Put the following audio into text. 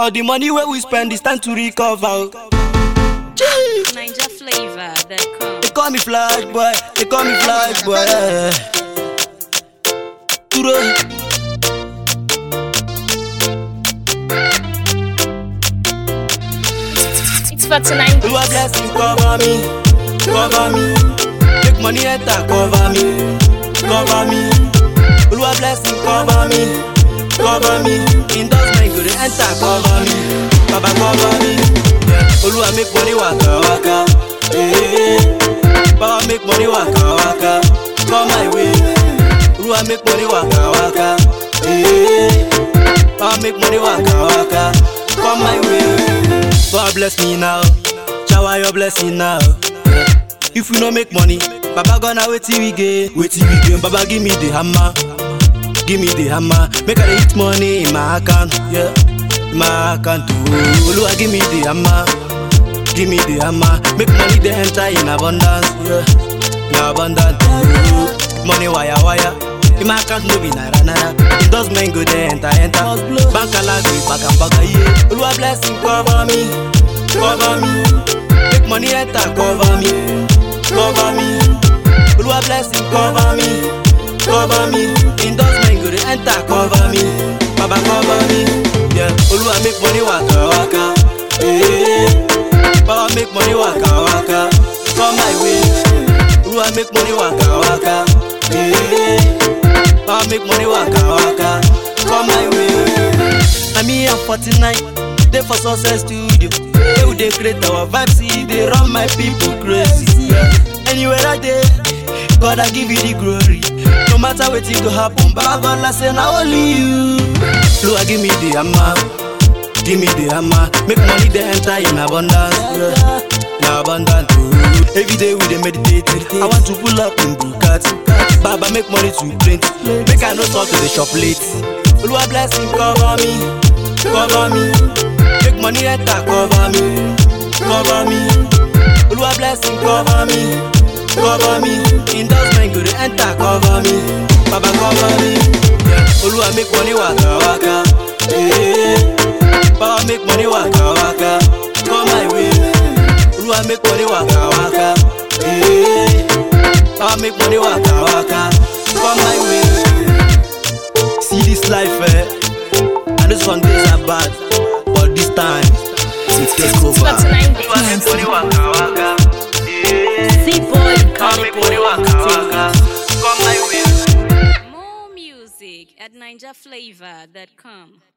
All the money where we spend is time to recover. Gee. Ninja flavor that come. They call me flash boy, they call me flash boy. Yeah. Duro. It's for tonight. Oluwa blessing cover me, cover me. Make money enter cover me, cover me. Oluwa blessing cover me, cover me. Endorsement go dey enter cover me, Baba cover me. Yeah. Oluwa make money waka waka, eh. Baba make money waka waka, come my way. Oluwa make money waka waka, eh. Baba make money waka waka, come my way. God bless me now, shower your blessing now. Yeah. If we no make money, Baba gonna wait till we get, wait till we get. Baba give me the hammer, give me the hammer. Make I dey hit money in my account, yeah, in my account. Oh, Oluwa give me the hammer, give me the hammer. Make money dey enter in abundance, yeah, in abundance. Oh, money wire wire. In my account no be naira naira. Endorsement go dey enter enter. Bank alert go back and back yeah. Oluwa blessing cover me, cover me. Make money enter cover me, cover me. Oluwa blessing cover me, cover me. Endorsement go dey enter cover me, Baba cover me. Yeah, Oluwa make money waka waka. Yeah, Baba make money waka waka. Come my way. Oluwa make money waka waka. Yeah. Baba make money waka waka. Come my way. I'm here for tonight. Day for success studio. They would they create our vibes. See, they run my people crazy. Yeah. Anywhere I dey, God I give you the glory. No matter what go happen, Baba God I say now only you. Lord give me the hammer, give me the hammer. Make money they enter in abundance, yeah. in abundance. oh. Every day we dey meditate. I want to pull up in Bugatti. Baba make money to print. Make I no talk to the shop late. Oluwa blessing cover me, cover me. Make money enter cover me, cover me. Oluwa blessing cover me, cover me. Endorsement go dey enter cover me, Baba cover me. Yeah. Oluwa make money waka waka, eh. Baba make money waka waka, come my way. Oluwa make money waka waka, eh. Baba make money waka waka, come my way. See this life, eh? And this one days are bad, but this time it take It's over. for tonight. Oluwa make money waka waka, eh. Z boy, Baba make money waka waka, come my way. More music at ninjaflavor.com.